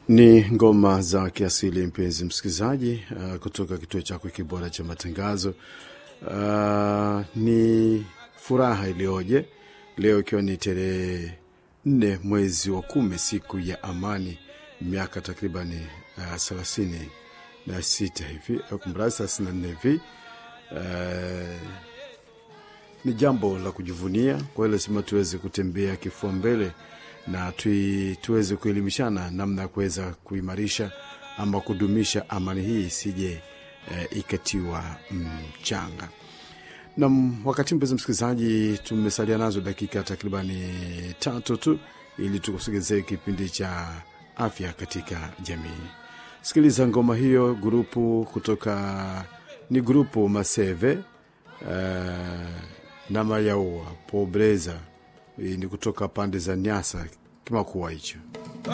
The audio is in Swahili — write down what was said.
Ni ngoma za kiasili, mpenzi msikilizaji, uh, kutoka kituo chako kibora cha matangazo. Uh, ni furaha iliyoje leo, ikiwa ni tarehe nne mwezi wa kumi, siku ya amani, miaka takribani thelathini uh, na sita hivi kumradhi, thelathini na nne hivi uh, ni jambo la kujivunia kwa hiyo lazima tuweze kutembea kifua mbele na tui, tuweze kuelimishana namna ya kuweza kuimarisha ama kudumisha amani hii isije e, ikatiwa mchanga. Na wakati mpenzi msikilizaji, tumesalia nazo dakika takribani tatu tu ili tukusogezee kipindi cha afya katika jamii. Sikiliza ngoma hiyo, grupu kutoka ni grupu Maseve uh, na Mayaua Pobreza ni kutoka pande za Nyasa Kimakuwa hicho